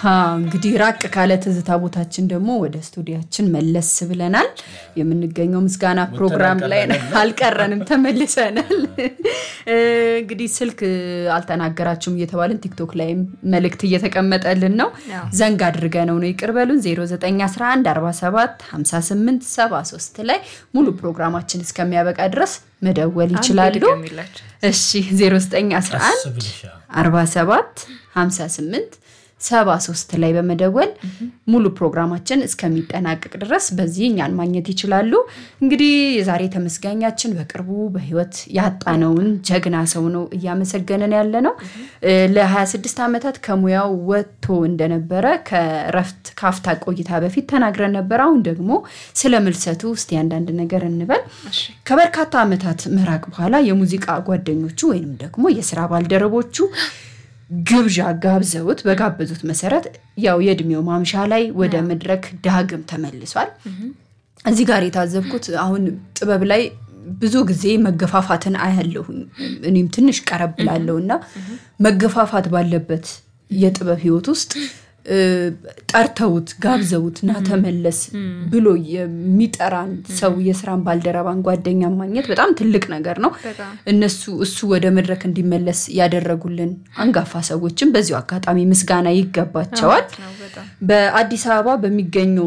እንግዲህ ራቅ ካለ ትዝታ ቦታችን ደግሞ ወደ ስቱዲያችን መለስ ብለናል። የምንገኘው ምስጋና ፕሮግራም ላይ ነው። አልቀረንም፣ ተመልሰናል። እንግዲህ ስልክ አልተናገራችሁም እየተባልን ቲክቶክ ላይም መልእክት እየተቀመጠልን ነው። ዘንግ አድርገ ነው ነው ይቅር በሉን 0911 47 58 73 ላይ ሙሉ ፕሮግራማችን እስከሚያበቃ ድረስ መደወል ይችላሉ። እሺ 0911 47 58 ሰባ ሶስት ላይ በመደወል ሙሉ ፕሮግራማችን እስከሚጠናቀቅ ድረስ በዚህ እኛን ማግኘት ይችላሉ። እንግዲህ የዛሬ ተመስጋኛችን በቅርቡ በህይወት ያጣነውን ጀግና ሰው ነው እያመሰገንን ያለ ነው። ለ26 ዓመታት ከሙያው ወጥቶ እንደነበረ ከረፍት ካፍታ ቆይታ በፊት ተናግረን ነበር። አሁን ደግሞ ስለ ምልሰቱ እስቲ አንዳንድ ነገር እንበል። ከበርካታ ዓመታት ምራቅ በኋላ የሙዚቃ ጓደኞቹ ወይንም ደግሞ የስራ ባልደረቦቹ ግብዣ ጋብዘውት በጋበዙት መሰረት ያው የእድሜው ማምሻ ላይ ወደ መድረክ ዳግም ተመልሷል። እዚህ ጋር የታዘብኩት አሁን ጥበብ ላይ ብዙ ጊዜ መገፋፋትን አያለሁኝ። እኔም ትንሽ ቀረብ ላለው እና መገፋፋት ባለበት የጥበብ ህይወት ውስጥ ጠርተውት ጋብዘውት ና ተመለስ ብሎ የሚጠራን ሰው የስራን ባልደረባን ጓደኛ ማግኘት በጣም ትልቅ ነገር ነው። እነሱ እሱ ወደ መድረክ እንዲመለስ ያደረጉልን አንጋፋ ሰዎችም በዚሁ አጋጣሚ ምስጋና ይገባቸዋል። በአዲስ አበባ በሚገኘው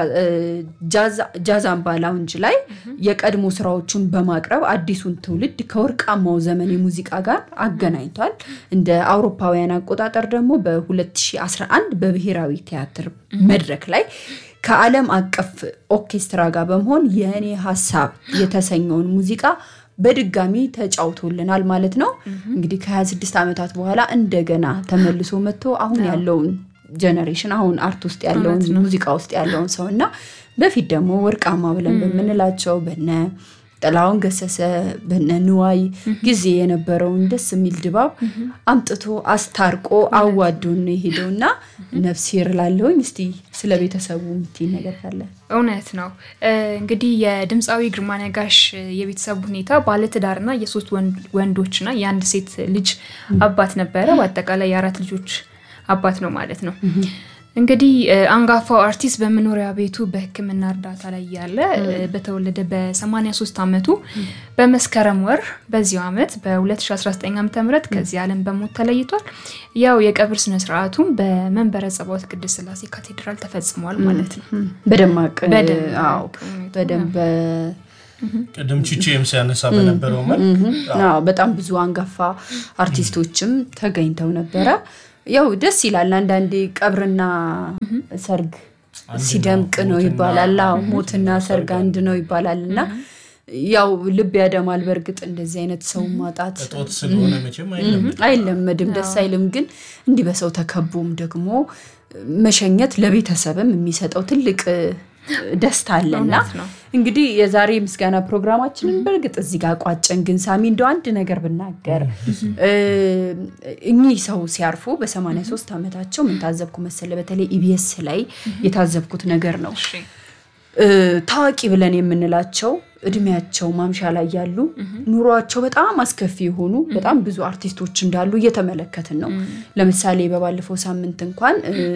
ጃዛምባ ላውንጅ ላይ የቀድሞ ስራዎቹን በማቅረብ አዲሱን ትውልድ ከወርቃማው ዘመን የሙዚቃ ጋር አገናኝቷል። እንደ አውሮፓውያን አቆጣጠር ደግሞ በ2011 በብሔራዊ ቲያትር መድረክ ላይ ከዓለም አቀፍ ኦርኬስትራ ጋር በመሆን የእኔ ሀሳብ የተሰኘውን ሙዚቃ በድጋሚ ተጫውቶልናል ማለት ነው። እንግዲህ ከ26 ዓመታት በኋላ እንደገና ተመልሶ መጥቶ አሁን ያለውን ጀነሬሽን አሁን አርት ውስጥ ያለውን ሙዚቃ ውስጥ ያለውን ሰው እና በፊት ደግሞ ወርቃማ ብለን በምንላቸው በነ ጥላሁን ገሰሰ በነ ንዋይ ጊዜ የነበረውን ደስ የሚል ድባብ አምጥቶ አስታርቆ አዋዶን ነው የሄደው እና ነፍስ ይርላለውኝ። እስቲ ስለ ቤተሰቡ የምትይ ነገር ካለ? እውነት ነው እንግዲህ የድምፃዊ ግርማ ነጋሽ የቤተሰቡ ሁኔታ ባለትዳርና የሶስት ወንዶችና የአንድ ሴት ልጅ አባት ነበረ። በአጠቃላይ የአራት ልጆች አባት ነው ማለት ነው። እንግዲህ አንጋፋው አርቲስት በመኖሪያ ቤቱ በሕክምና እርዳታ ላይ ያለ በተወለደ በ83 ዓመቱ በመስከረም ወር በዚሁ ዓመት በ2019 ዓ ም ከዚህ ዓለም በሞት ተለይቷል። ያው የቀብር ስነስርዓቱም በመንበረ ጸባዖት ቅድስት ሥላሴ ካቴድራል ተፈጽሟል ማለት ነው። በደማቅ በደንብ ቅድም ቺቼም ሲያነሳ በነበረው መልክ በጣም ብዙ አንጋፋ አርቲስቶችም ተገኝተው ነበረ። ያው ደስ ይላል። አንዳንዴ ቀብርና ሰርግ ሲደምቅ ነው ይባላል። ሞትና ሰርግ አንድ ነው ይባላል እና ያው ልብ ያደማል። በእርግጥ እንደዚህ አይነት ሰው ማጣት እጦት ስለሆነ መቼም አይለመድም፣ ደስ አይልም። ግን እንዲህ በሰው ተከቦም ደግሞ መሸኘት ለቤተሰብም የሚሰጠው ትልቅ ደስታ አለና እንግዲህ የዛሬ ምስጋና ፕሮግራማችንን በእርግጥ እዚህ ጋር ቋጨን። ግን ሳሚ እንደው አንድ ነገር ብናገር እኚህ ሰው ሲያርፉ በ83 ዓመታቸው ምን ታዘብኩ መሰለ? በተለይ ኢቢኤስ ላይ የታዘብኩት ነገር ነው። ታዋቂ ብለን የምንላቸው እድሜያቸው ማምሻ ላይ ያሉ ኑሯቸው በጣም አስከፊ የሆኑ በጣም ብዙ አርቲስቶች እንዳሉ እየተመለከትን ነው። ለምሳሌ በባለፈው ሳምንት እንኳን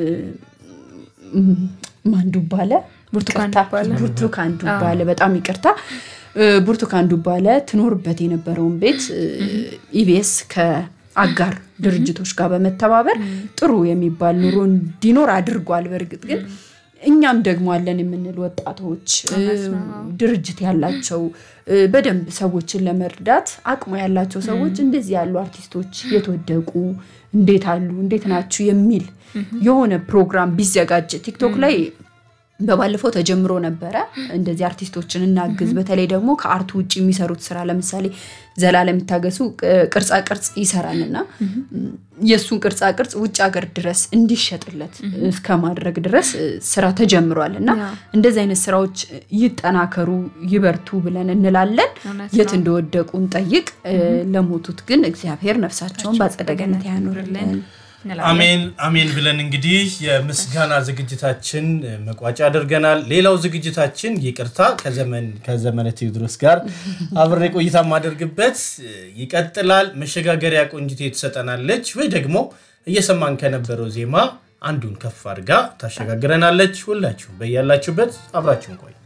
ማን ዱባለ ብርቱካን ዱባለ በጣም ይቅርታ ብርቱካን ዱባለ ትኖርበት የነበረውን ቤት ኢቢኤስ ከአጋር ድርጅቶች ጋር በመተባበር ጥሩ የሚባል ኑሮ እንዲኖር አድርጓል። በእርግጥ ግን እኛም ደግሞ አለን የምንል ወጣቶች ድርጅት ያላቸው በደንብ ሰዎችን ለመርዳት አቅሙ ያላቸው ሰዎች እንደዚህ ያሉ አርቲስቶች የተወደቁ እንዴት አሉ እንዴት ናችሁ የሚል የሆነ ፕሮግራም ቢዘጋጅ ቲክቶክ ላይ በባለፈው ተጀምሮ ነበረ። እንደዚህ አርቲስቶችን እናግዝ። በተለይ ደግሞ ከአርቱ ውጭ የሚሰሩት ስራ ለምሳሌ ዘላለም የሚታገሱ ቅርጻ ቅርጽ ይሰራልና የእሱን ቅርጻ ቅርጽ ውጭ ሀገር ድረስ እንዲሸጥለት እስከ ማድረግ ድረስ ስራ ተጀምሯል እና እንደዚህ አይነት ስራዎች ይጠናከሩ፣ ይበርቱ ብለን እንላለን። የት እንደወደቁ እንጠይቅ። ለሞቱት ግን እግዚአብሔር ነፍሳቸውን በአጸደ ገነት ያኖርልን። አሜን አሜን ብለን እንግዲህ የምስጋና ዝግጅታችን መቋጫ አድርገናል። ሌላው ዝግጅታችን ይቅርታ ከዘመነ ቴዎድሮስ ጋር አብሬ ቆይታ የማደርግበት ይቀጥላል። መሸጋገሪያ ቆንጅቴ ትሰጠናለች ወይ ደግሞ እየሰማን ከነበረው ዜማ አንዱን ከፍ አድርጋ ታሸጋግረናለች። ሁላችሁ በያላችሁበት አብራችሁን ቆይ